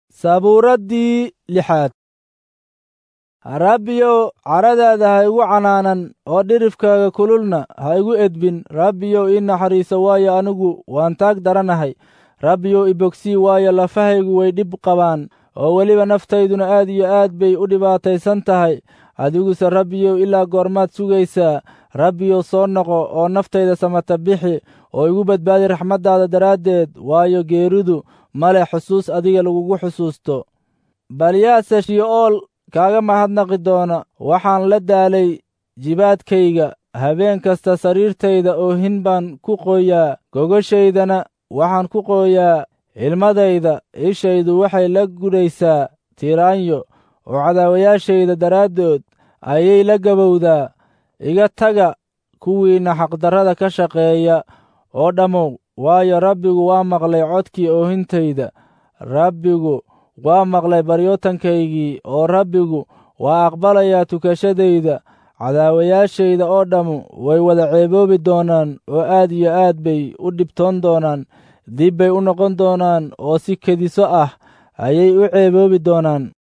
sabuuraddii lixaad rabbiyow caradaada ha igu canaanan oo dhirifkaaga kululna ha igu edbin rabbiyow ii naxariiso waayo anigu waan taag daranahay rabbiyow ibogsii waayo lafahaygu way dhib qabaan oo weliba naftayduna aad iyo aad bay u dhibaataysan tahay adiguse rabbiyow ilaa goormaad sugaysaa rabbiyow soo noqo oo naftayda samata bixi oo igu badbaadi raxmaddaada daraaddeed waayo geeridu male xusuus adiga lagugu xusuusto bal yaase shi'ool kaaga mahadnaqi doona waxaan la daalay jibaadkayga habeen kasta sariirtayda oohin baan ku qooyaa gogoshaydana waxaan ku qooyaa ilmadayda ishaydu waxay la gudhaysaa tiraanyo oo cadaawayaashayda daraaddood ayay la gabowdaa iga taga kuwiinna xaqdarrada ka shaqeeya oo dhammow waayo rabbigu waa maqlay codkii oohintayda rabbigu waa maqlay baryootankaygii oo rabbigu waa aqbalayaa tukashadayda cadaawayaashayda oo dhammu way wada ceeboobi doonaan oo aad iyo aad bay u dhibtoon doonaan dib bay u noqon doonaan oo si kediso ah ayay u ceeboobi doonaan